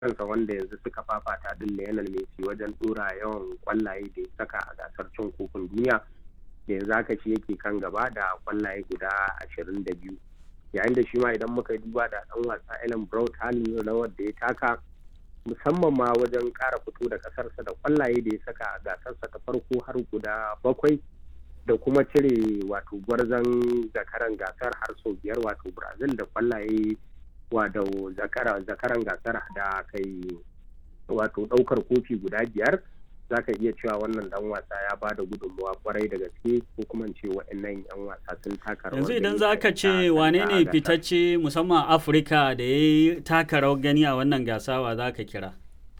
kansa wanda yanzu suka fafata din Lionel Messi wajen dora yawan kwallaye da ya saka a gasar cin kofin duniya da yanzu haka shi yake kan gaba da kwallaye guda ashirin da biyu yayin da shi ma idan muka duba da dan wasa Ellen Brown halin rawar da ya taka musamman ma wajen kara fito da kasarsa da kwallaye da ya saka a gasarsa ta farko har guda bakwai da kuma cire wato gwarzon zakaran gasar har sau biyar wato brazil da kwallaye wato zakaran gasar da kai wato daukar kofi guda biyar za ka iya cewa wannan dan wasa ya ba da gudunmawa kwarai da gaske ko kuma ce waɗannan yan wasa sun taka rawar yanzu idan za ka ce wane ne fitacce musamman afirka da ya yi taka rawar gani a wannan gasawa za ka kira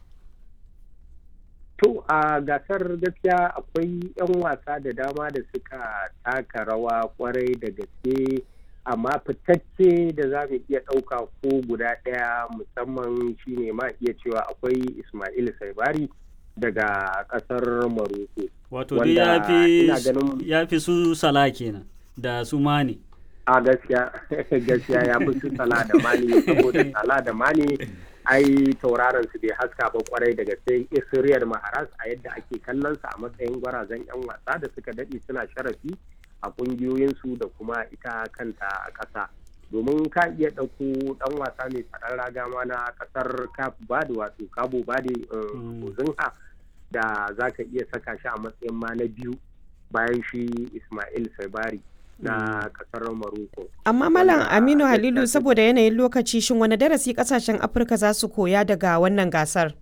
To a gasar gaskiya akwai 'yan wasa da dama da suka taka rawa kwarai da gaske amma fitacce da za mu iya ɗauka ko guda ɗaya musamman shine ma iya cewa akwai Ismail Saibari daga ƙasar Maroko. Wato dai ya fi su sala kenan da su mani. A gaskiya gaskiya ya fi su sala da mani saboda sala da mani ai tauraron su bai haska ba kwarai daga sai Israel Maharas a yadda ake kallon sa a matsayin gwarazan yan wasa da suka dade suna sharafi a kungiyoyin su da kuma ita kanta a ƙasa domin ka iya ɗauko ɗan wasa mai tsaron raga ma na ƙasar Cape Verde wato Cabo Verde Ozinha da za ka iya saka shi a matsayin ma na biyu bayan shi Ismail Sabari na kasar Morocco. Amma Malam Aminu Halilu saboda yanayin lokaci shin wani darasi kasashen Afirka za su koya daga wannan gasar?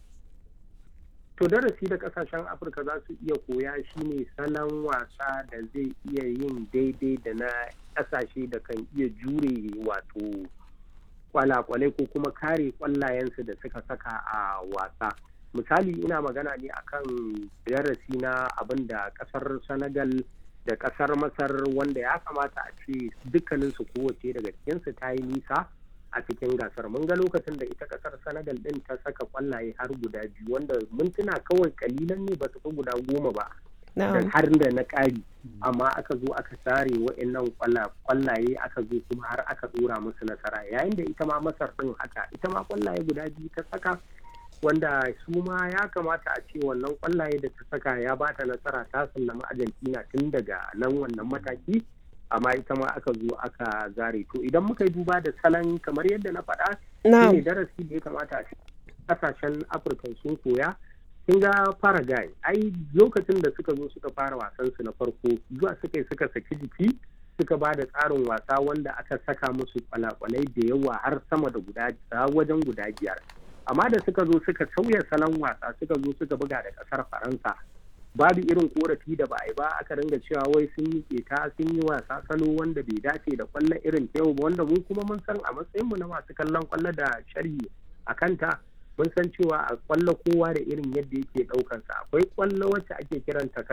To darasi da kasashen Afirka za su iya koya shine salon wasa da zai iya yin daidai da na kasashe da kan iya jure wato kwalakwalai ko kuma kare kwallayensu da suka saka a wasa. Misali ina magana ne akan darasi na abin da kasar Senegal da kasar masar wanda ya kamata a ce dukkaninsu kowace daga cikinsu ta yi nisa a cikin gasar mun ga lokacin da ita kasar senegal din ta saka kwallaye har guda biyu wanda mintuna kawai kalilan ne ba su fi guda goma ba har da na ƙari amma aka zo aka sare wa'annan kwallaye aka zo kuma har aka dora musu nasara yayin da ita ma masar din haka ita ma kwallaye guda biyu ta saka wanda su ma ya kamata a ce wannan kwallaye da ta saka ya ba ta nasara ta sallama argentina tun daga nan wannan mataki amma ita ma aka zo aka zare to idan muka yi duba da salon kamar yadda na faɗa ne darasi da ya kamata a kasashen afirka sun koya kin ga paraguay ai lokacin da suka zo suka fara wasan su na farko zuwa suka suka saki jiki suka ba da tsarin wasa wanda aka saka musu kwalakwalai da yawa har sama da guda wajen guda biyar amma da suka zo suka sauya salon wasa suka zo suka buga da kasar faransa babu irin korafi da ba a yi ba aka ringa cewa wai sun yi keta sun yi wasa salo wanda bai dace da kwallon irin ta yau ba wanda mu kuma mun san a matsayinmu na masu kallon kwallo da sharhi a kanta mun san cewa a kwallo kowa da irin yadda yake daukansa akwai kwallo wacce ake kiranta